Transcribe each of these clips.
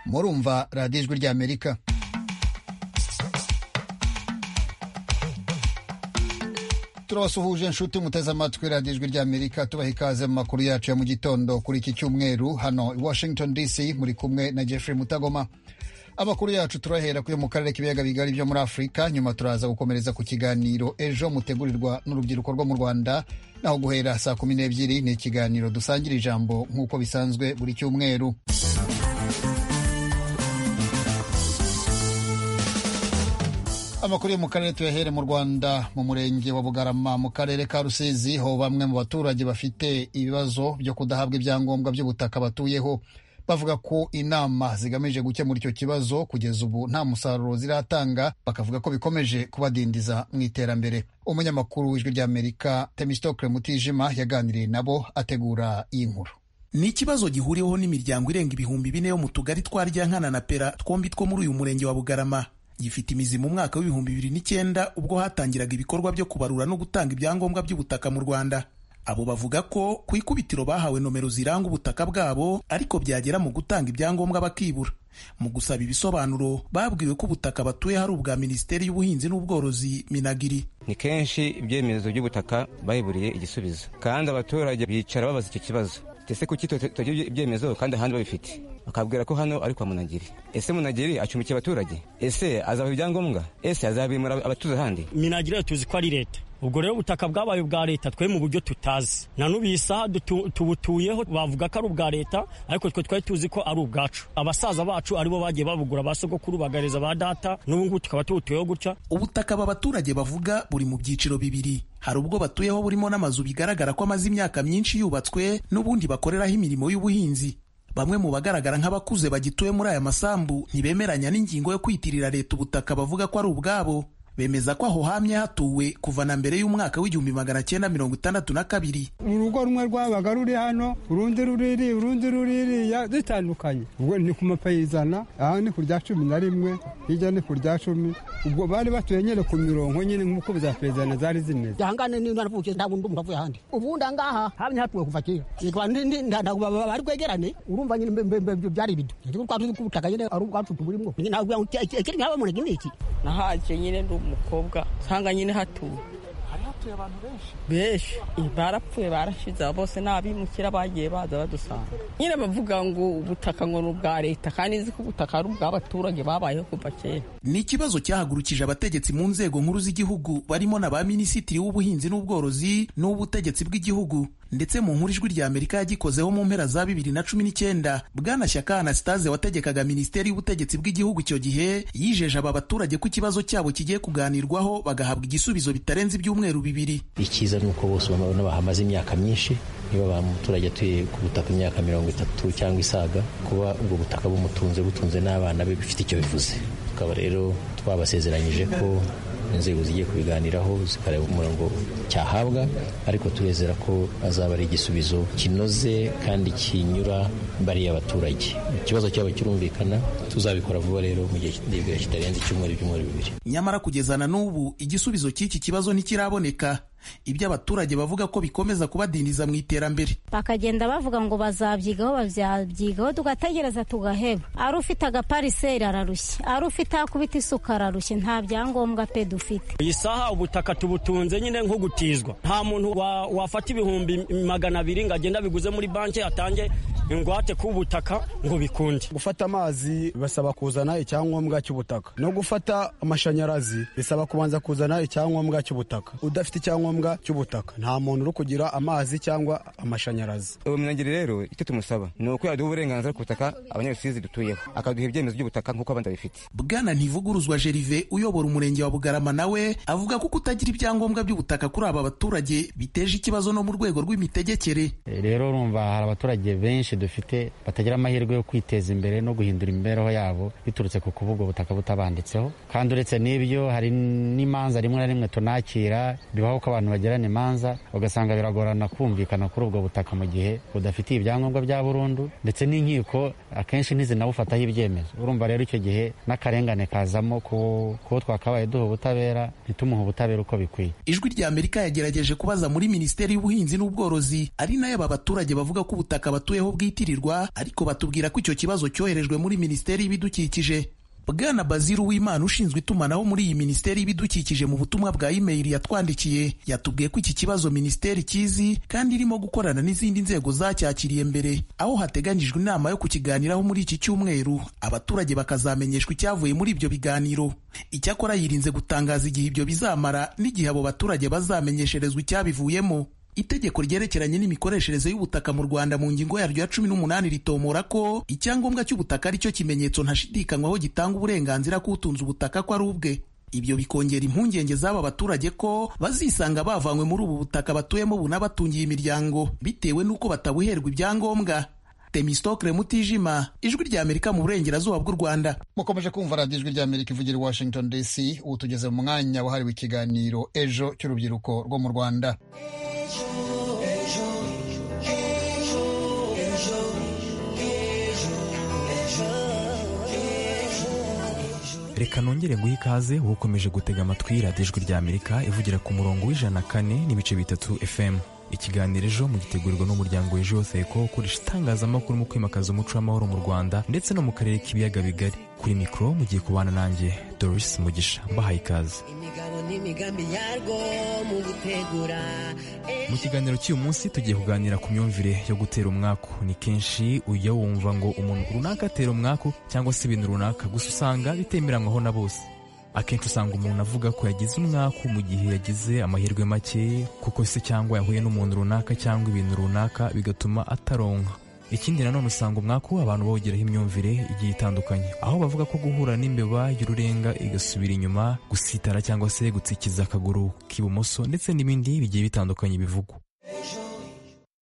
murumva radiyo ijwi ry'amerika turabasuhuje inshuti muteze amatwi radiyo ijwi ry'amerika tubaha ikaze mu makuru yacu ya mu gitondo kuri iki cyumweru hano i washington dc muri kumwe na jeffrey mutagoma amakuru yacu turahera kuyo mu karere k'ibiyaga bigari byo muri afurika nyuma turaza gukomereza ku kiganiro ejo mutegurirwa n'urubyiruko rwo mu rwanda naho guhera saa kumi n'ebyiri ni ikiganiro dusangira ijambo nk'uko bisanzwe buri cyumweru amakuru yo mu karere tuyahere mu rwanda mu murenge wa bugarama mu karere ka rusizi ho bamwe mu baturage bafite ibibazo byo kudahabwa ibyangombwa by'ubutaka batuyeho bavuga ko inama zigamije gukemura icyo kibazo kugeza ubu nta musaruro ziratanga bakavuga ko bikomeje kubadindiza mu iterambere umunyamakuru w'ijwi ry'amerika temistokle mutijima yaganiriye nabo ategura iyi nkuru ni ikibazo gihuriweho n'imiryango irenga ibihumbi bine yo mu tugari twa ryankana na pera twombi two muri uyu murenge wa bugarama gifite imizi mu mwaka w'ibihumbi bibiri n'icyenda ubwo hatangiraga ibikorwa byo kubarura no gutanga ibyangombwa by'ubutaka mu rwanda abo bavuga ko ku ikubitiro bahawe nomero ziranga ubutaka bwabo ariko byagera mu gutanga ibyangombwa bakibura mu gusaba ibisobanuro babwiwe ko ubutaka batuye hari ubwa minisiteri y'ubuhinzi n'ubworozi minagiri ni kenshi ibyemezo by'ubutaka bayiburiye igisubizo kandi abaturage bicara babaza icyo kibazo ese kuki tutagira ibyemezo kandi ahandi babifite bakabwira ko hano ari kwa munagiri ese munagiri acumbikiye abaturage ese azabaha ibyangombwa ese azabimura abatuze ahandi minagiri tuzi ko ari leta ubwo rero ubutaka bwabaye ubwa leta twe mu buryo tutazi na n'ubu iyi saha tubutuyeho bavuga ko ari ubwa leta ariko twe twari tuzi ko ari ubwacu abasaza bacu aribo bagiye babugura ba sogokuru bagareza ba data n'ubu ngubu tukaba tubutuyeho gutya ubutaka aba baturage bavuga buri mu byiciro bibiri hari ubwo batuyeho burimo n'amazu bigaragara ko amaze imyaka myinshi yubatswe n'ubundi bakoreraho imirimo y'ubuhinzi bamwe mu bagaragara nk'abakuze bagituye muri aya masambu ntibemeranya n'ingingo yo kwitirira leta ubutaka bavuga ko ari ubwabo bemeza ko aho hamye hatuwe kuva na mbere y'umwaka w'igihumbi magana cyenda mirongo itandatu na kabiri urugo rumwe rwabaga ruri hano urundi ruriri urundi ruririya zitandukanye ubwo ni ku mapayizana aha ni ku rya cumi na rimwe hirya ni ku rya cumi ubwo bari batuye nyine ku mirongo nyine nk'uko za perezida zari zimeze ahangane niyo naravukiye nta bundi umuntu ahandi ubundi ahangaha hamye hatuwe kuva kera ntabwo bari bwegerane urumva nyine byari ibido twatuzi ko ubutaka nyine ari ubwacu tuburimo ntabwo ikindi nk'aba mu ni iki nahaje nyine ndi umukobwa usanga nyine hatuwe hari hatuye abantu benshi benshi barapfuye barashize bose n'abimukira bagiye baza badusanga nyine bavuga ngo ubutaka ngo ni ubwa leta kandi nzi ko ubutaka ari ubw'abaturage babayeho kuva kera ni ikibazo cyahagurukije abategetsi mu nzego nkuru z'igihugu barimo na ba minisitiri w'ubuhinzi n'ubworozi n'uw'ubutegetsi bw'igihugu ndetse mu nkuru ijwi rya amerika yagikozeho mu mpera za bibiri na cumi n'icyenda bwana shyaka anastase wategekaga minisiteri y'ubutegetsi bw'igihugu icyo gihe yijeje aba baturage ko ikibazo cyabo kigiye kuganirwaho bagahabwa igisubizo bitarenze ibyumweru bibiri icyiza ni uko bose ubona bahamaze imyaka myinshi niba ba muturage atuye ku butaka imyaka mirongo itatu cyangwa isaga kuba ubwo butaka bumutunze butunze n'abana be bifite icyo bivuze tukaba rero twabasezeranyije ko inzego zigiye kubiganiraho zikareba umurongo cyahabwa ariko tubizera ko azaba ari igisubizo kinoze kandi kinyura bariya abaturage ikibazo cyabo kirumvikana tuzabikora vuba rero mu gihe kitarenze icyumweru ibyumweru bibiri nyamara kugeza na n'ubu igisubizo cy'iki kibazo ntikiraboneka ibyo abaturage bavuga ko bikomeza kubadindiza mu iterambere bakagenda bavuga ngo bazabyigaho babyabyigaho tugategereza tugaheba ari ufite agapariseri ararushye ari ufite akubita isuka ararushye nta byangombwa pe dufite iyi saha ubutaka tubutunze nyine nko gutizwa nta muntu wafata ibihumbi magana abiri ngo agende abiguze muri banki atange ingwate ku butaka ngo bikunde gufata amazi bisaba kuzana icyangombwa cy'ubutaka no gufata amashanyarazi bisaba kubanza kuzana icyangombwa cy'ubutaka udafite icyangombwa cy'ubutaka nta muntu uri kugira amazi cyangwa amashanyarazi uwo munagiri rero icyo tumusaba ni uko yaduha uburenganzira ku butaka abanyarusizi dutuyeho akaduha ibyemezo by'ubutaka nk'uko abandi babifite bwana ntivuguruzwa Gerve uyobora umurenge wa bugarama nawe avuga ko kutagira ibyangombwa by'ubutaka kuri aba baturage biteje ikibazo no mu rwego rw'imitegekere rero urumva hari abaturage benshi dufite batagira amahirwe yo kwiteza imbere no guhindura imibereho yabo biturutse ku kuba ubwo butaka butabanditseho kandi uretse n'ibyo hari n'imanza rimwe na rimwe tunakira bibaho ko abantu abantu bagirana imanza ugasanga biragorana kumvikana kuri ubwo butaka mu gihe budafitiye ibyangombwa bya burundu ndetse n'inkiko akenshi ntizinabufataho ibyemezo urumva rero icyo gihe n'akarengane kazamo kuwo twakabaye duha ubutabera ntitumuhe ubutabera uko bikwiye ijwi rya amerika yagerageje kubaza muri minisiteri y'ubuhinzi n'ubworozi ari nayo aba baturage bavuga ko ubutaka batuyeho bwitirirwa ariko batubwira ko icyo kibazo cyoherejwe muri minisiteri y'ibidukikije bwana baziru w'imana ushinzwe itumanaho muri iyi minisiteri y'ibidukikije mu butumwa bwa imeyili yatwandikiye yatubwiye ko iki kibazo minisiteri kizi kandi irimo gukorana n'izindi nzego zacyakiriye mbere aho hateganyijwe inama yo kukiganiraho muri iki cyumweru abaturage bakazamenyeshwa icyavuye muri ibyo biganiro icyakora yirinze gutangaza igihe ibyo bizamara n'igihe abo baturage bazamenyesherezwa icyabivuyemo itegeko ryerekeranye n'imikoreshereze y'ubutaka mu rwanda mu ngingo yaryo ya cumi n'umunani ritomora ko icyangombwa cy'ubutaka ari cyo kimenyetso ntashidikanywaho gitanga uburenganzira k'utunze ubutaka ko ari ubwe ibyo bikongera impungenge z'aba baturage ko bazisanga bavanywe muri ubu butaka batuyemo bunabatungiye imiryango bitewe n'uko batabuherwa ibyangombwa temistokre mutijima ijwi ry'amerika mu burengerazuba bw'u rwanda mukomeje kumva radiyo ijwi ry'amerika ivugira i washington dc ubu tugeze mu mwanya wahariwe ikiganiro ejo cy'urubyiruko rwo mu rwanda reka nongere guha ikaze ukomeje gutega amatwi radiyo ijwi ry'amerika ivugira ku murongo w'ijana kane n'ibice bitatu fm ikiganiro ejo mugitegurirwa n'umuryango ejo yoseko ukoresha itangazamakuru mu kwimakaza umuco w'amahoro mu rwanda ndetse no mu karere k'ibiyaga bigari kuri mikoro mugiye kubana nanjye doris mugisha mbahaye ikaze mu kiganiro cy'uyu munsi tugiye kuganira ku myumvire yo gutera umwaku ni kenshi ujya wumva ngo umuntu runaka atera umwaku cyangwa se ibintu runaka gusa usanga bitemeranywaho na bose akenshi usanga umuntu avuga ko yagize umwaku mu gihe yagize amahirwe make kuko se cyangwa yahuye n'umuntu runaka cyangwa ibintu runaka bigatuma ataronka ikindi nanone usanga umwaku abantu bawugeraho imyumvire igiye itandukanye aho bavuga ko guhura n'imbeba y'ururenga igasubira inyuma gusitara cyangwa se gutsikiza akaguru k'ibumoso ndetse n'ibindi bigiye bitandukanye bivugwa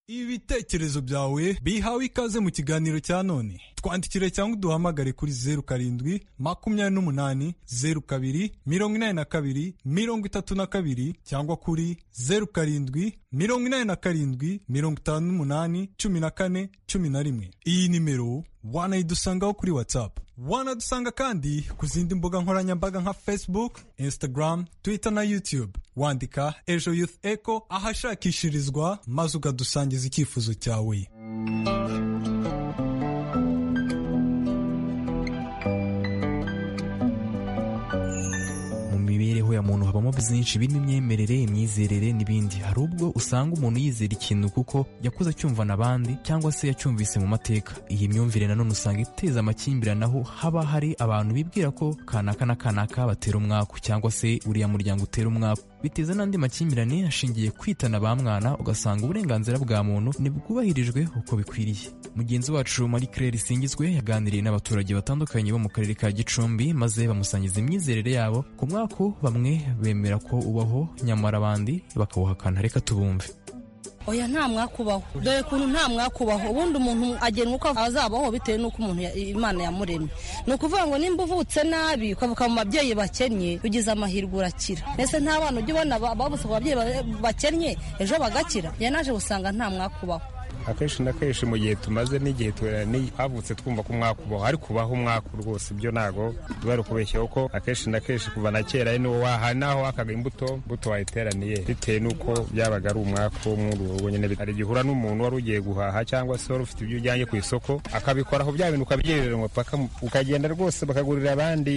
ibitekerezo byawe bihawe ikaze mu kiganiro cya none twandikire cyangwa uduhamagare kuri zeru karindwi makumyabiri n'umunani zeru kabiri mirongo inani na kabiri mirongo itatu na kabiri cyangwa kuri zeru karindwi mirongo inani na karindwi mirongo itanu n'umunani cumi na kane cumi na rimwe iyi nimero wanayidusangaho kuri whatsapp wanadusanga kandi ku zindi mbuga nkoranyambaga nka facebook instagram twitter na youtube wandika ejo youth echo ahashakishirizwa maze ukadusangiza icyifuzo cyawe mu mibereho ya muntu habamo byinshi birimo imyemerere imyizerere n'ibindi hari ubwo usanga umuntu yizera ikintu kuko yakuze acyumvana abandi cyangwa se yacyumvise mu mateka iyi myumvire nanone usanga iteza amakimbirane aho haba hari abantu bibwira ko kanaka na kanaka batera umwaku cyangwa se uriya muryango utera umwaku biteza n'andi makimbirane ashingiye kwitana ba mwana ugasanga uburenganzira bwa muntu ntibwubahirijwe uko bikwiriye mugenzi wacu marie claire singizwe yaganiriye n'abaturage batandukanye bo mu karere ka gicumbi maze bamusangiza imyizerere yabo ku mwaka bamwe bemera ko ubaho nyamara abandi bakawuhakana reka tubumve oya nta mwakubaho dore kuntu nta mwakubaho ubundi umuntu agenwa uko azabaho bitewe n'uko umuntu ya- imana yamuremye ni ukuvuga ngo nimba uvutse nabi ukavuka mu babyeyi bakennye ugize amahirwe urakira mbese nta bana ujya ubona ba- bavutse mu babyeyi ba- bakennye ejo bagakira ya naje gusanga nta mwakubaho akenshi na kenshi mu gihe tumaze n'igihe turani havutse twumva ko umwaka ubaho ariko ubaho umwaka rwose ibyo ntago biba ari ukubeshya kuko akenshi na kenshi kuva na kera ari n'uwo wahanaho wakaga imbuto imbuto wayiteraniye bitewe n'uko byabaga ari umwaka w'umwungu wowe nyine hari igihe uhura n'umuntu wari ugiye guhaha cyangwa se wari ufite ibyo ujyanye ku isoko akabikoraho bya bintu ukabyiriranywa paka ukagenda rwose bakagurira abandi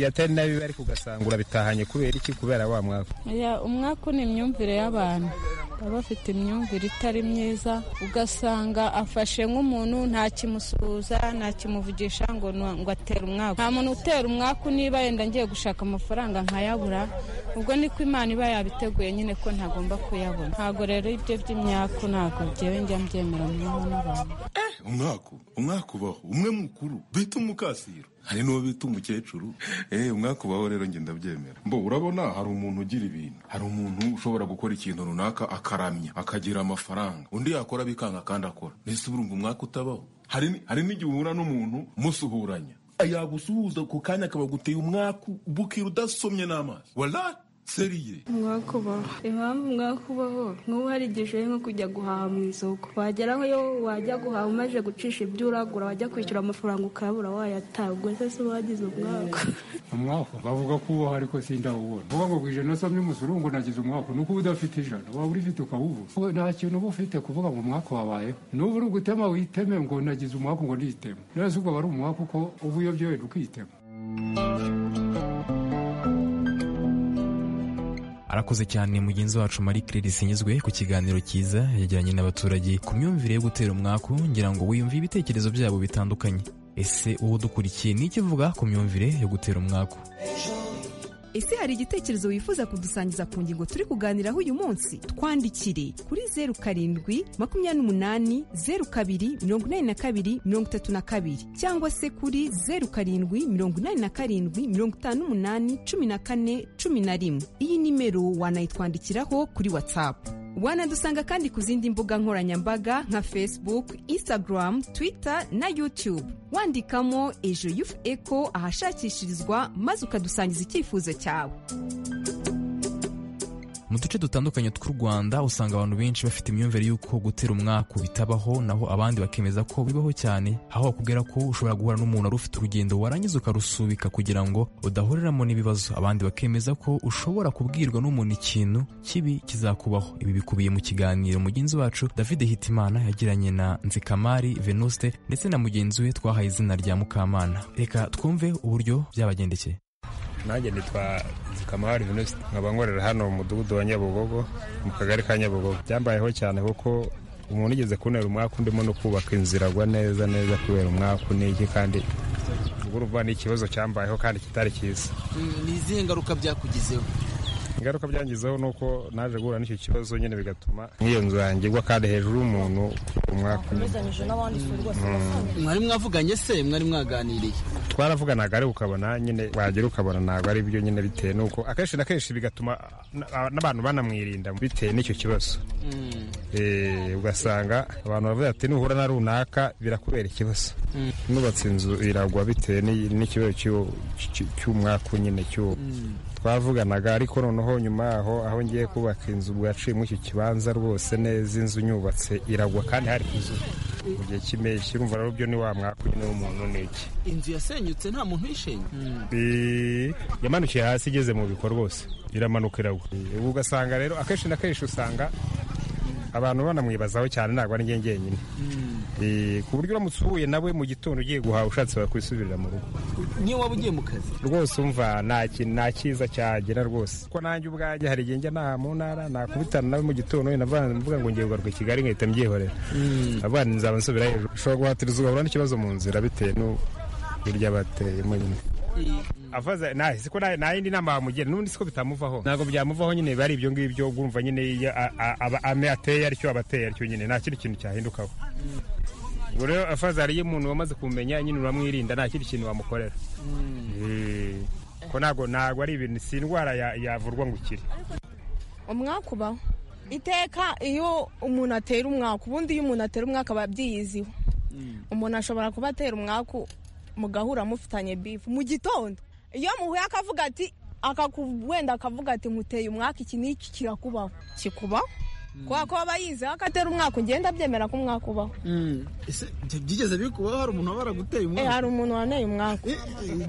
yatari nabi ariko ugasanga urabitahanye kubera iki kubera wa mwaka Ya, umwaka ni imyumvire y'abantu baba bafite imyumvire itari myiza ugasanga afashe nk'umuntu ntakimusuhuza ntakimuvugisha ngo nu- ngo atere umwaku nta muntu utera umwaku niba yenda ngiye gushaka amafaranga nkayabura ubwo niko imana iba yabiteguye nyine ko ntagomba kuyabona ntabwo rero ibyo by'imyaku ntabwo byewe njya mbyemera mu mbaho n'abantu umwaku umwaku ubaho umwe mukuru bita umukasiro hari n'uwo bita umukecuru eh umwaku ubaho rero njye ndabyemera mbo urabona hari umuntu ugira ibintu hari umuntu ushobora gukora ikintu runaka akaramya akagira amafaranga undi yakora bikanga kandi akora mbese urumva umwaka utabaho hari ni- hari n'igihe uhura n'umuntu musuhuranya yagusuhuza ku kanya akaba guteye umwaku bukira udasomye n'amazi wala seriye mwakubaho impamvu mwakubaho nk'ubu hari igihe ushoboye nko kujya guhaha mu isoko wageraho yo wajya guhaha umaze gucisha ibyo uragura wajya kwishyura amafaranga ukabura wayataha ubwo se si wagize umwaka umwaka bavuga ko ubaho ariko sindawubona vuga ngo ku ijana usomye umusoro ngo nagize umwaka nuko uba udafite ijana waba urifite ukawubura Wowe nta kintu uba ufite kuvuga ngo umwaka wabayeho nuba uri gutema witeme ngo nagize umwaka ngo niteme none se ubwo aba ari umwaka uko uba uyobye wenda ukitema arakoze cyane mugenzi wacu marie claire sinyuzwe ku kiganiro cyiza yajyanye n'abaturage ku myumvire yo gutera umwaku ngira ngo wiyumve ibitekerezo byabo bitandukanye ese uwo dukurikiye ni iki uvuga ku myumvire yo gutera umwaku ese hari igitekerezo wifuza kudusangiza ku ngingo turi kuganiraho uyu munsi twandikire kuri zeru karindwi makumyabiri n'umunani zeru kabiri mirongo inani na kabiri mirongo itatu na kabiri cyangwa se kuri zeru karindwi mirongo inani na karindwi mirongo itanu n'umunani cumi na kane cumi na rimwe iyi nimero wanayitwandikiraho kuri watsapu wanadusanga kandi ku zindi mbuga nkoranyambaga nka facebook instagram twitter na youtube wandikamo ejo yufu eko ahashakishirizwa maze ukadusangiza icyifuzo cyawe mu duce dutandukanye tw'u rwanda usanga abantu benshi bafite imyumvire y'uko gutera umwaku bitabaho naho abandi bakemeza ko bibaho cyane aho bakubwira ko ushobora guhura n'umuntu wari ufite urugendo warangiza ukarusubika kugira ngo udahuriramo n'ibibazo abandi bakemeza ko ushobora kubwirwa n'umuntu ikintu kibi kizakubaho ibi bikubiye mu kiganiro mugenzi wacu david hitimana yagiranye na nzikamari venuste ndetse na mugenzi we twahaye izina rya mukamana reka twumve uburyo byabagendekeye nanjye nitwa zikamahari venuste nkaba nkorera hano mu mudugudu wa nyabugogo mu kagari ka nyabugogo byambayeho cyane kuko umuntu ugeze kubonera umwaka undimo no kubaka inzira agwa neza neza kubera umwaka uniki kandi ubwo urumva ni ikibazo cyambayeho kandi kitari cyiza ni izihe ngaruka byakugezeho ingaruka byangizeho ni uko naje guhura n'icyo kibazo nyine bigatuma nk'iyo nzu yanjye igwa kandi hejuru y'umuntu kubera umwaka umezanyije n'abandi si rwose Mm. mwari mwavuganye se mwari mwaganiriye twaravuganaga ariko ukabona nyine wagera ukabona ntabwo ari byo nyine bitewe n'uko akenshi na kenshi bigatuma na- n'abantu banamwirinda bitewe n'icyo kibazo Mm. Eh, ugasanga abantu baravuga ati nuhura na runaka birakubera ikibazo Mm. nubatse inzu iragwa bitewe n'i- n'ikibazo cy'uwo- cy- cy'umwaku nyine cy'uwo twavuganaga ariko noneho nyuma yaho aho ngiye kubaka inzu bwaciyemo icyo kibanza rwose neza inzu nyubatse iragwa kandi hari inzu mu gihe cy'impeshyi urumva rero byo ni wa mwaka nyine w'umuntu ni iki inzu yasenyutse nta muntu uyishenye Eh, yamanukiye hasi igeze mu biko rwose iramanuka iragwa Eh, ubu ugasanga rero akenshi na kenshi usanga abantu banamwibazaho cyane ntabwo ari njye njyenyine Eh, ku buryo uramutse uhuye nawe mu gitondo ugiye guhaha ushatse wakwisubirira mu rugo niyo waba ugiye mu kazi rwose umva nta ki- nta cyiza cyagira rwose ko nanjye ubwanjye hari igihe njya naha mu ntara nakubitana nawe mu gitondo navuga mvuga ngo ngiye kugaruka i kigali nkahita mbyihorera abana nzaba nsubira hejuru ushobora guhatiriza ugahura n'ikibazo mu nzira bitewe n'uburyo bateyemo nyine avaze nahise ko nayindi nama bamugira n'ubundi siko bitamuvaho ntabwo byamuvaho nyine biba ari ibyo ngibyo urumva nyine iyo a- a- aba- ame ateye atyo aba ateye atyo nyine nta kindi kintu cyahindukaho ubwo rero avaze hariyo umuntu wamaze kumenya nyine uramwirinda nta kindi kintu wamukorera Eh, ko ntabwo ntabwo ari ibintu si indwara ya- yavurwa ngo ukire umwaka ubaho iteka iyo umuntu atera umwaka ubundi iyo umuntu atera umwaka aba abyiyiziho umuntu ashobora kuba atera umwaka mugahura mufitanye bifu mu gitondo iyo muhuye akavuga ati akaku- wenda akavuga ati nkuteye umwaka iki n'iki kirakubaho kikubaho kubera ko aba yizeho ko atera umwaka ugenda abyemera ko umwaka ubaho ese bya- byigeze bikubaho hari umuntu wabara guteye Eh, umwaka hari umuntu waneye umwaka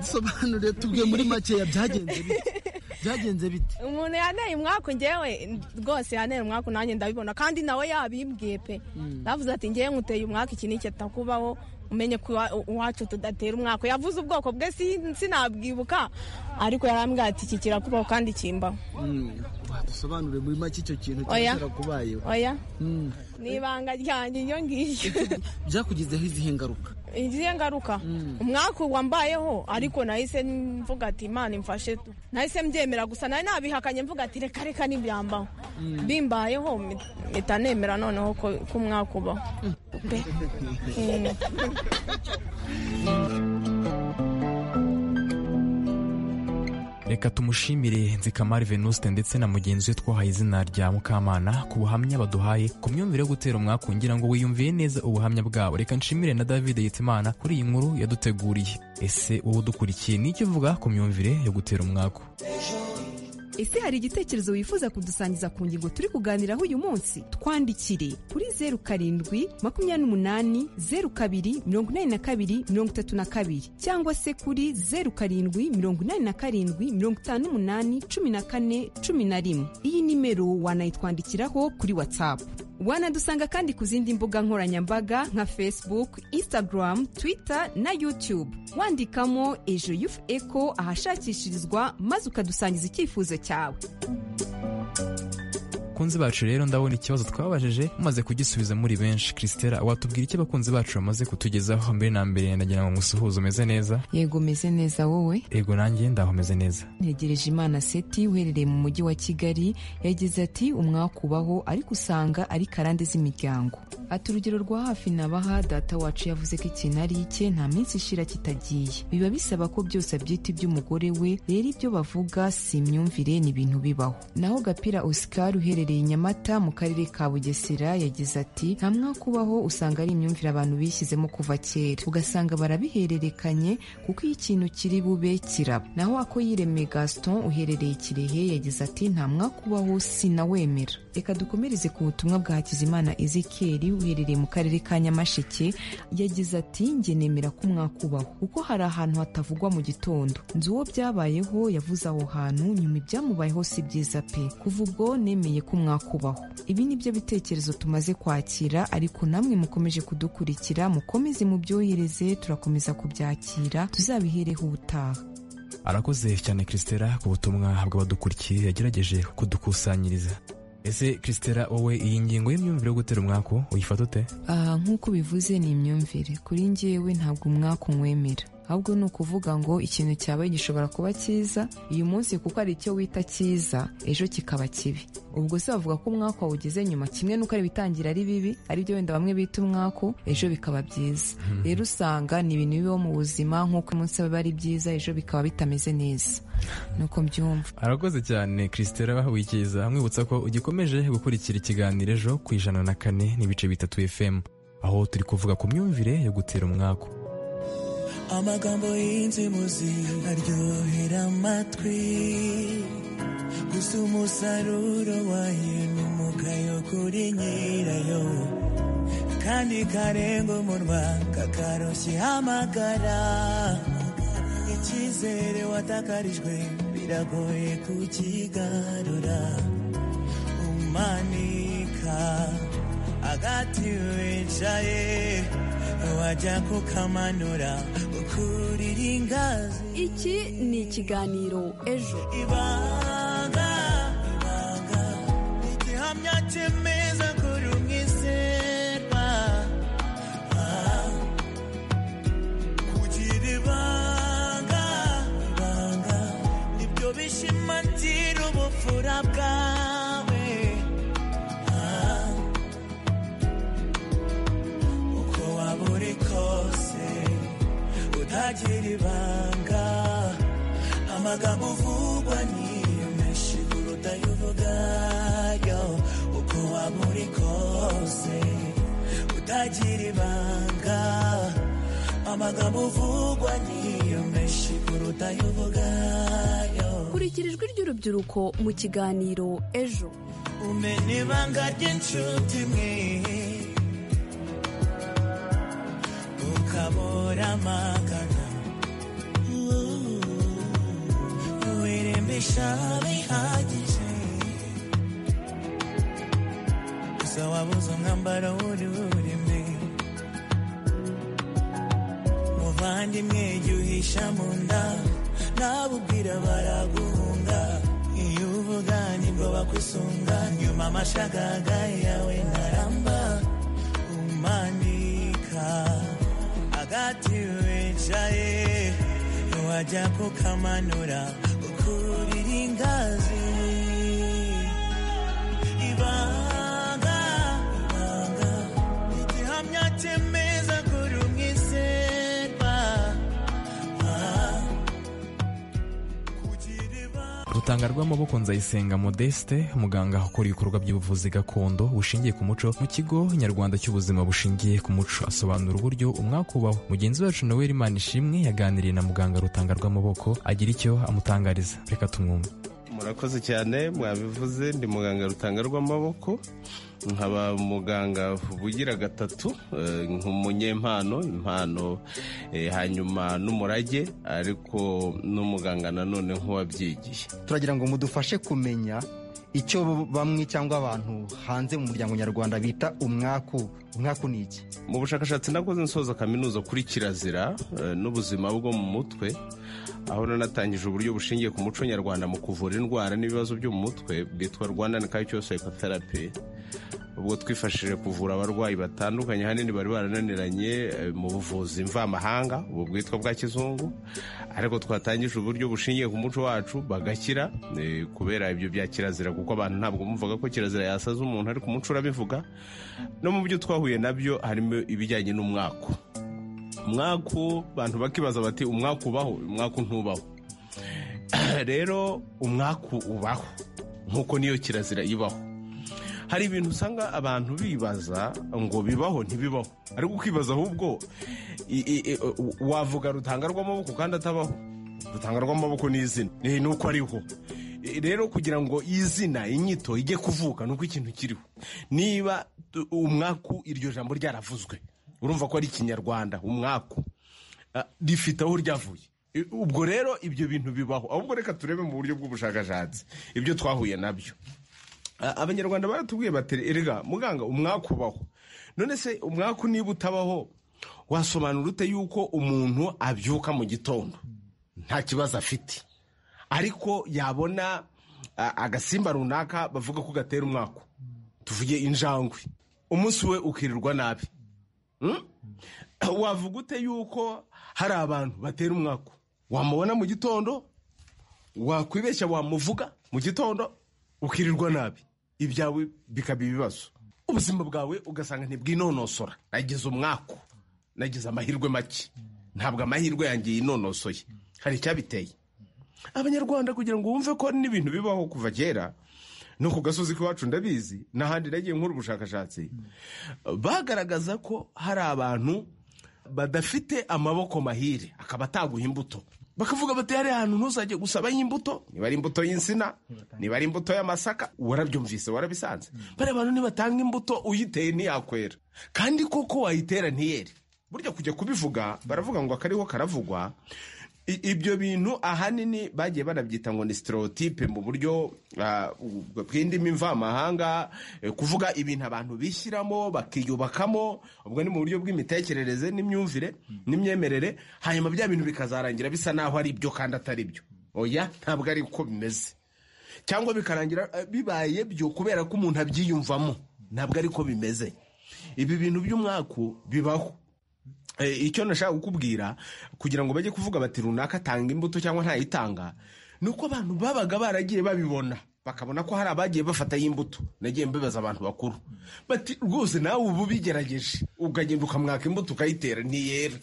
dusobanure tubwe muri makeya byagenze bite byagenze bite umuntu yaneye umwaku ngewe rwose yaneye umwaku nanjye ndabibona kandi nawe yabimbwiye pe Mm. navuze ati ngewe nkuteye umwaka iki n'iki atakubaho umenye ko iwa- iwacu tudatera umwaka yavuze ubwoko bwe si- sinabwibuka ariko yarambwira ati iki kirakubaho kandi kimbaho Mm. dusobanure muri make icyo kintu Oya. cyaba kubayeho oya ni ibanga ryanjye iyo ngiryo byakugizeho izihe ngaruka izihe ngaruka umwaka wambayeho ariko nahise mvuga ati imana imfashe tu nahise mbyemera gusa nari nabihakanye mvuga ati reka reka ntibyambaho Mm. bimbayeho mpi- mpita nemera noneho ko ko umwaka ubaho Pe. Mm. reka tumushimire nzikamari venuste ndetse na mugenzi we twahaye izina rya mukamana ku buhamya baduhaye ku myumvire yo gutera umwaku ngira ngo wiyumviye neza ubuhamya bwabo reka nshimire na david yitimana kuri iyi nkuru yaduteguriye ese wowe udukurikiye ni iki uvuga ku myumvire yo gutera umwaku ese hari igitekerezo wifuza kudusangiza ku ngingo turi kuganiraho uyu munsi twandikire kuri zeru karindwi makumyabiri n'umunani zeru kabiri mirongo inani na kabiri mirongo itatu na kabiri cyangwa se kuri zeru karindwi mirongo inani na karindwi mirongo itanu n'umunani cumi na kane cumi na rimwe iyi nimero wanayitwandikiraho kuri watsapu wanadusanga kandi ku zindi mbuga nkoranyambaga nka facebook instagram twitter na youtube wandikamo ejo yufu eko ahashakishirizwa maze ukadusangiza icyifuzo cyawe abakunzi bacu rero ndabona ikibazo twabajije mumaze kugisubiza muri benshi christela watubwira icyo abakunzi bacu bamaze kutugezaho mbere na mbere ndagira ngo musuhuze umeze neza yego meze neza wowe ego nanjye ndaho meze neza ntegereje imana seti uherereye mu mujyi wa kigali yagize ati umwaka ubaho ariko usanga ari karande z'imiryango ati urugero rwa hafi nabaha data wacu yavuze ko ikintu ari icye nta minsi ishira kitagiye biba bisaba ko byose abyita iby'umugore we rero ibyo bavuga si imyumvire ni ibintu bibaho naho gapira oscar uherereye iherereye nyamata mu karere ka bugesera yagize ati nta mwaka ubaho usanga ari imyumvire abantu bishyizemo kuva kera ugasanga barabihererekanye kuko iyo ikintu kiri bube kiraba naho ako yireme gaston uherereye kirehe yagize ati nta mwaka ubaho sinawemera reka dukomereze ku butumwa bwa hakizimana ezekiel uherereye mu karere ka nyamasheke yagize ati njye nemera ko umwaka ubaho kuko hari ahantu hatavugwa mu gitondo nzi uwo byabayeho yavuze aho hantu nyuma ibyamubayeho si byiza pe kuva ubwo nemeye ko mwakubaho ibi ni byo bitekerezo tumaze kwakira ariko namwe mukomeje kudukurikira mukomeze mubyohereze turakomeza kubyakira tuzabihereho ubutaha arakoze cyane christela ku butumwa bw'abadukurikiye yagerageje kudukusanyiriza ese christela wowe iyi ngingo y'imyumvire yo gutera umwaku uyifata ute aha nk'uko bivuze ni imyumvire kuri njyewe ntabwo umwaku nwemera ahubwo ni ukuvuga ngo ikintu cyawe gishobora kuba cyiza uyu munsi kuko ari icyo wita cyiza ejo kikaba kibi ubwo se bavuga ko umwaka wawugeze nyuma kimwe n'uko ari ibitangira ari bibi aribyo wenda bamwe bita umwaku ejo bikaba byiza rero usanga ni ibintu bibaho mu buzima nk'uko uyu munsi biba ari byiza ejo bikaba bitameze neza nuko mbyumva arakoze cyane christela wikiza amwibutsa ko ugikomeje gukurikira ikiganiro ejo ku ijana na kane n'ibice bitatu fm aho turi kuvuga ku myumvire yo gutera umwaku amagambo y'inzimuzi aryohera amatwi gusa umusaruro wayo ni umugayo kuri nyirayo kandi karenga umunwa kakaroshye hamagara icyizere watakarijwe biragoye kukigarura umanika agati wicaye wajya kukamanura ukurira ingazi iki ni ikiganiro ejo ibanga ibanga igihamya cyemeza kuri umwiserwa Ah, kugira ibanga ibanga nibyo bishimangira ubupfura bwawe Ah, uko waba uri kose utagira ibanga amagambo uvugwa ni menshi kuruta ayo uvugayo uko waba uri kose utagira ibanga amagambo uvugwa ni menshi kuruta ayo uvugayo kurikira ijwi ry'urubyiruko mu kiganiro ejo umenya ibanga ry'inshuti mwe ukabura amagana wirembesha bihagije gusa wabuze umwambaro wuri wurime muvandimwe jya uhisha mu nda nabubwira baraguhunga iyo uvuga nibwo bakwisunga nyuma amashagaga yawe ntaramba umanika agati wicaye wajya kukamanura ukurira ingazi ibanga ibanga igihamya cyemeza kuri umwiserwa Ah, rutanga rw'amaboko nzayisenga modeste umuganga ukora ibikorwa by'ubuvuzi gakondo bushingiye ku muco mu kigo nyarwanda cy'ubuzima bushingiye ku muco asobanura uburyo umwaka ubaho mugenzi wacu noel imana ishimwe yaganiriye na muganga rutanga rw'amaboko agira icyo amutangariza reka tumwumve murakoze cyane mwabivuze ndi muganga rutanga rw'amaboko nkaba umuganga ubugira gatatu eh, nk'umunyempano impano eh, hanyuma n'umurage ariko n'umuganga nanone nk'uwabyigiye turagira ngo mudufashe kumenya icyo bamwe cyangwa abantu hanze mu muryango nyarwanda bita umwaku umwaku ni iki mu bushakashatsi nakoze nsoza kaminuza kuri kirazira eh, n'ubuzima bwo mu mutwe aho nanatangije uburyo bushingiye ku muco nyarwanda mu kuvura indwara n'ibibazo byo mu mutwe bwitwa rwandan culture psychotherapy ubwo twifashije kuvura abarwayi batandukanye hanini bari barananiranye eh, mu buvuzi mvamahanga ubu bwitwa bwa kizungu ariko twatangije uburyo bushingiye ku muco wacu bagakira eh, kubera ibyo bya kirazira kuko abantu ntabwo bumvaga ko kirazira yasaza umuntu ariko umuco urabivuga no mu byo twahuye nabyo harimo ibijyanye n'umwaku umwaku abantu bakibaza bati umwaku ubaho umwaku ntubaho rero umwaku ubaho nk'uko niyo kirazira ibaho hari ibintu usanga abantu bibaza ngo bibaho ntibibaho ariko ukibaza ahubwo i- i- i- wavuga rutanga rw'amaboko kandi atabaho rutanga rw'amaboko ni izina ni uko ariho E, rero kugira ngo izina inyito ijye kuvuka ni uko ikintu kiriho niba tu- umwaku iryo jambo ryaravuzwe urumva ko ari ikinyarwanda umwaku Ah, rifite aho ryavuye E, ubwo rero ibyo bintu bibaho ahubwo reka turebe mu buryo bw'ubushakashatsi ibyo twahuye nabyo A- abanyarwanda baratubwiye bati erega muganga umwaku ubaho none se umwaku niba utabaho wasobanura ute yuko umuntu abyuka mu gitondo nta kibazo afite ariko yabona a- agasimba runaka bavuga ko gatera umwaku tuvuge injangwe umunsi we ukirirwa nabi Hmm? wavuga ute yuko hari abantu batera umwaku wamubona mu gitondo wakwibeshya wamuvuga mu gitondo ukirirwa nabi ibyawe bikaba ibibazo ubuzima bwawe ugasanga ntibwinonosora nagize umwaku nagize amahirwe make ntabwo amahirwe yanjye yinonosoye hari icyabiteye abanyarwanda kugira ngo wumve ko n'ibintu bibaho kuva kera no ku gasozi k'iwacu ndabizi n'ahandi nagiye nkora ubushakashatsi bagaragaza ko hari abantu badafite amaboko mahire akaba ataguha imbuto bakavuga bati hari ahantu ntuzajye gusabayo imbuto niba ari imbuto y'insina niba ari imbuto y'amasaka warabyumvise warabisanze bariya abantu nibatanga imbuto uyiteye ntiyakwera kandi koko wayitera ntiyere burya kujya kubivuga baravuga ngo akariho karavugwa I- ibyo bintu ahanini bagiye banabyita ngo ni stereotype mu buryo ah, u- bw'indimi mvamahanga eh, kuvuga ibintu abantu bishyiramo bakiyubakamo ubwo ni mu buryo bw'imitekerereze n'imyumvire n'imyemerere hanyuma bya bintu bikazarangira bisa naho ari byo kandi atari byo oya ntabwo ari uko bimeze cyangwa bikarangira eh, bibaye byo kubera ko umuntu abyiyumvamo ntabwo ari ko bimeze ibi bintu by'umwaku bibaho Eh, icyo nashaka kukubwira kugira ngo bajye kuvuga bati runaka atanga imbuto cyangwa ntayitanga ni uko abantu babaga baragiye babibona bakabona ko hari abagiye bafatayo imbuto nagiye mbibaza abantu bakuru bati rwose nawe ubu bigerageje ukagenda ukamwaka imbuto ukayitera ntiyera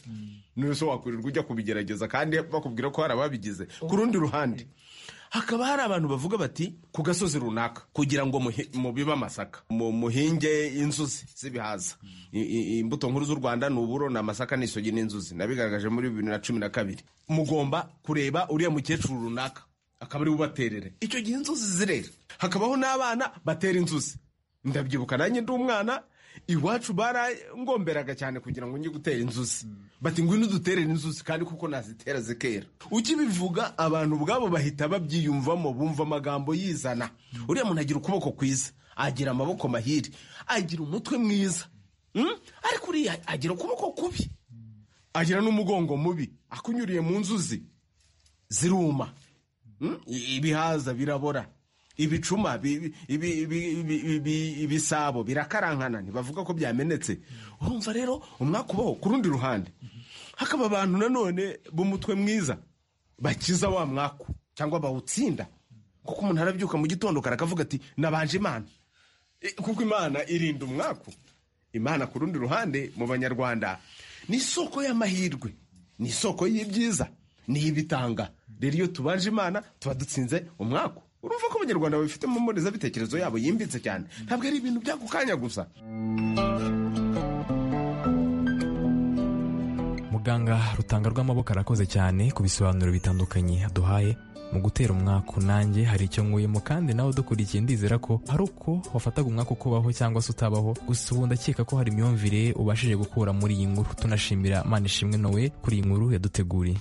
none se wakwirirwa ujya kubigerageza kandi bakubwira ko hari ababigize ku rundi ruhande hakaba hari abantu bavuga bati ku gasozi runaka kugira ngo muhi- mubibe amasaka mu- muhinge inzuzi z'ibihaza I- i- imbuto nkuru z'u rwanda ni uburo ni amasaka n'isogi n'inzuzi nabigaragaje muri bibiri na cumi na kabiri mugomba kureba uriya mukecuru runaka akaba ari we ubaterere icyo gihe inzuzi zirera hakabaho n'abana batera inzuzi ndabyibuka nanjye ndi umwana iwacu barangomberaga cyane kugira ngo njye gutera inzuzi bati ngwino duterere inzuzi kandi kuko nazitera zikera ukibivuga abantu ubwabo bahita babyiyumvamo bumva amagambo yizana uriya muntu agira ukuboko kwiza agira amaboko mahire agira umutwe mwiza Hmm? ariko uriya agira ukuboko kubi agira n'umugongo mubi akunyuriye mu nzuzi ziruma Mm? I- ibihaza birabora ibicuma bi- bi- ibi- ibi- ibi- ibi- ibisabo birakarankana ntibavuga ko byamenetse urumva rero umwaka ubaho ku rundi ruhande hakaba abantu nanone b'umutwe mwiza bakiza wa mwaku cyangwa bawutsinda kuko umuntu arabyuka mu gitondo kare akavuga ati nabanje imana E, kuko imana irinda umwaku imana ku rundi ruhande mu banyarwanda ni isoko y'amahirwe ni isoko y'ibyiza ni ibitanga rero iyo tubanje imana tuba dutsinze umwaku urumva ko abanyarwanda babifitemo mbonezabitekerezo yabo yimbitse cyane ntabwo ari ibintu by'ako kanya gusa muganga rutanga rw'amaboko arakoze cyane ku bisobanuro bitandukanye yaduhaye mu gutera umwaku nanjye hari icyo nkuyemo kandi nawe udukurikiye ndizera ko hari uko wafataga umwaka ukubaho cyangwa se utabaho gusa ubu ndakeka ko hari imyumvire ubashije gukura muri iyi nkuru tunashimira manishimwe nowe kuri iyi nkuru yaduteguriye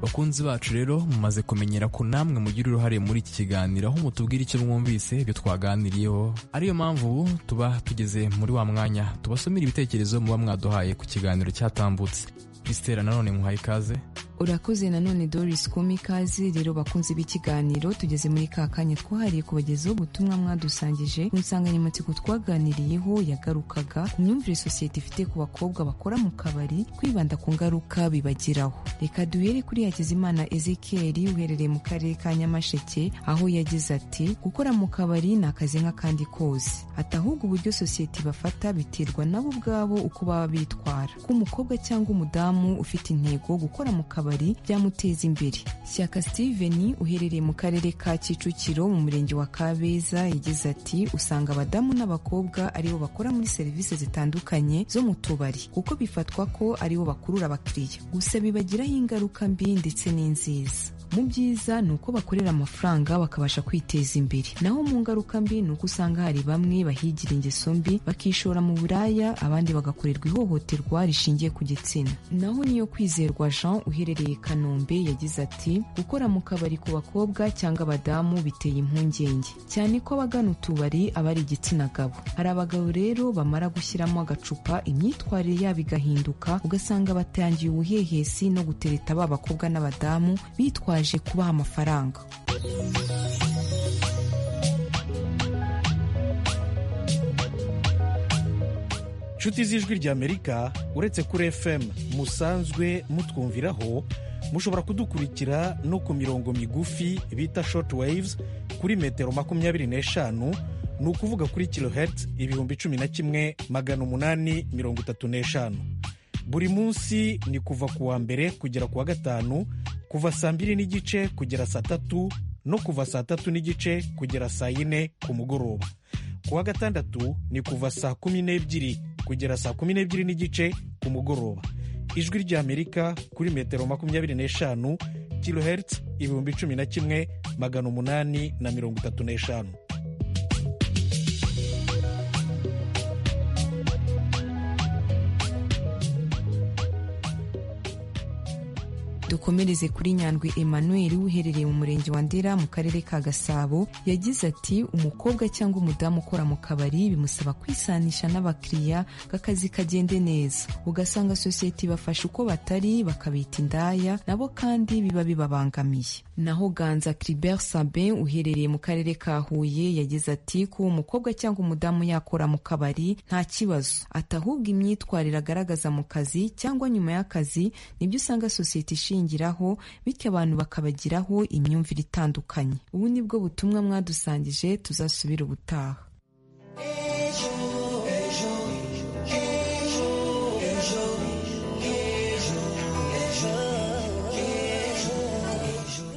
bakunzi bacu rero mumaze kumenyera ko namwe mugira uruhare muri iki kiganiro aho mutubwira icyo mwumvise ibyo twaganiriyeho ariyo mpamvu ubu tuba tugeze muri wa mwanya tubasomera ibitekerezo muba mwaduhaye ku kiganiro cyatambutse christela nanone muhaye ikaze urakoze nanone doris kumi ikaze rero bakunze b'ikiganiro tugeze muri ka kanya twahariye kubagezaho ubutumwa mwadusangije ku nsanganyamatsiko twaganiriyeho yagarukaga ku myumvire sosiyete ifite ku bakobwa bakora mu kabari kwibanda ku ngaruka bibagiraho reka duhere kuri hakizimana ezekiel uherereye mu karere ka nyamasheke aho yagize ati gukora mu kabari ni akazi nk'akandi kose ati ahubwo uburyo sosiyete bafata biterwa nabo ubwabo uko baba bitwara ko umukobwa cyangwa umudamu ufite intego gukora mu kabari kabari byamuteza imbere shyaka steven uherereye mu karere ka kicukiro mu murenge wa kabeza yagize ati usanga abadamu n'abakobwa aribo bakora muri serivisi zitandukanye zo mu tubari kuko bifatwa ko aribo bakurura abakiriya gusa bibagiraho ingaruka mbi ndetse n'inziza mu byiza ni uko bakorera amafaranga bakabasha kwiteza imbere naho mu ngaruka mbi ni uko usanga hari bamwe bahigira ingeso mbi bakishora mu buraya abandi bagakorerwa ihohoterwa rishingiye ku gitsina naho niyo kwizerwa jean uherereye i kanombe yagize ati gukora mu kabari ku bakobwa cyangwa abadamu biteye impungenge cyane ko abagana utubari aba ari igitsina gabo hari abagabo rero bamara gushyiramo agacupa imyitwarire yabo igahinduka ugasanga batangiye ubuhehesi no gutereta ba bakobwa n'abadamu bitwaje kubaha amafaranga inshuti z'ijwi ry'amerika uretse kuri fm musanzwe mutwumviraho mushobora kudukurikira no ku mirongo migufi bita short waves kuri metero makumyabiri n'eshanu ni ukuvuga kuri kilohertz ibihumbi cumi na kimwe magana umunani mirongo itatu n'eshanu buri munsi ni kuva ku wa mbere kugera ku wa gatanu kuva saa mbiri n'igice kugera saa tatu no kuva saa tatu n'igice kugera saa yine ku mugoroba ku wa gatandatu ni kuva saa kumi n'ebyiri kugera saa kumi n'ebyiri n'igice ku mugoroba ijwi ry'amerika kuri metero makumyabiri n'eshanu kilohertz ibihumbi cumi na kimwe magana umunani na mirongo itatu n'eshanu dukomereze kuri nyandwi emmanuel uherereye mu murenge wa ndera mu karere ka gasabo yagize ati umukobwa cyangwa umudamu ukora mu kabari bimusaba kwisanisha n'abakiriya ngo akazi kagende neza ugasanga sosiyete ibafasha uko batari bakabita indaya nabo kandi biba bibabangamiye naho ganza cribert sabin uherereye mu karere ka huye yagize ati kuba umukobwa cyangwa umudamu yakora mu kabari nta kibazo atahubwa imyitwarire agaragaza mu kazi cyangwa nyuma y'akazi nibyo usanga sosiyete ishinzwe ishingiraho bityo abantu bakabagiraho imyumvire itandukanye ubu nibwo butumwa mwadusangije tuzasubira ubutaha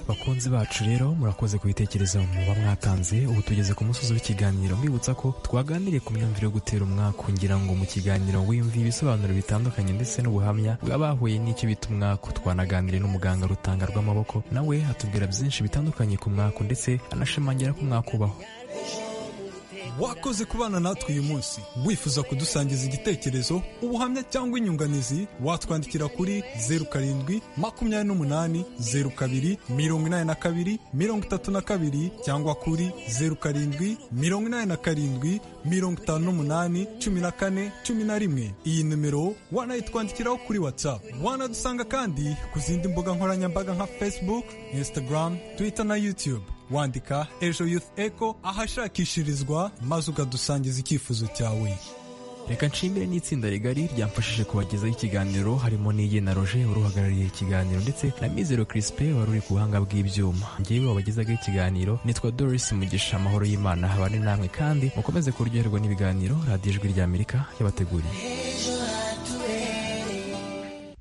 bakunzi bacu rero murakoze ku bitekerezo muba mwatanze ubu tugeze ku musozi w'ikiganiro mbibutsa ko twaganiriye ku myumvire yo gutera umwaka ngira ngo mu kiganiro wiyumviye ibisobanuro bitandukanye ndetse n'ubuhamya bw'abahuye n'icyo bita umwaka twanaganiriye n'umuganga rutanga rw'amaboko nawe atubwira byinshi bitandukanye ku mwaka ndetse anashimangira ko umwaka ubaho wakoze kubana natwe uyu munsi wifuza kudusangiza igitekerezo ubuhamya cyangwa inyunganizi watwandikira kuri zeru karindwi makumyabiri n'umunani zeru kabiri mirongo inani na kabiri mirongo itatu na kabiri cyangwa kuri zeru karindwi mirongo inani na karindwi mirongo itanu n'umunani cumi na kane cumi na rimwe iyi nimero wanayitwandikiraho kuri whatsapp wanadusanga kandi ku zindi mbuga nkoranyambaga nka facebook instagram twitter na youtube wandika ejo youth eco ahashakishirizwa maze ukadusangiza icyifuzo cyawe reka nshimire n'itsinda rigari ryamfashije kubagezaho ikiganiro harimo n'iye na roje uruhagarariye ikiganiro ndetse na mizero kirisipe wari uri ku buhanga bw'ibyuma ngewe wabagezaga ikiganiro nitwa doris mugisha amahoro y'imana habane namwe kandi mukomeze kuryoherwa n'ibiganiro radiyo ijwi ry'amerika yabateguriye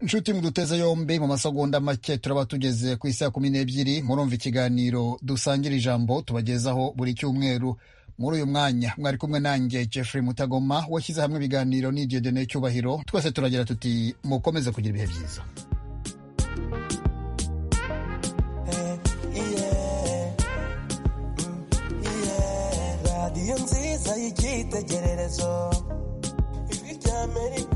nshuti muduteze yombi mu masegonda make turaba tugeze ku isa kumi n'ebyiri murumva ikiganiro dusangira ijambo tubagezaho buri cyumweru muri uyu mwanya mwari kumwe nanjye jeffrey mutagoma washyize hamwe ibiganiro n'igihe dene cyubahiro twese turagira tuti mukomeze kugira ibihe byiza icyitegererezo ijwi rya amerika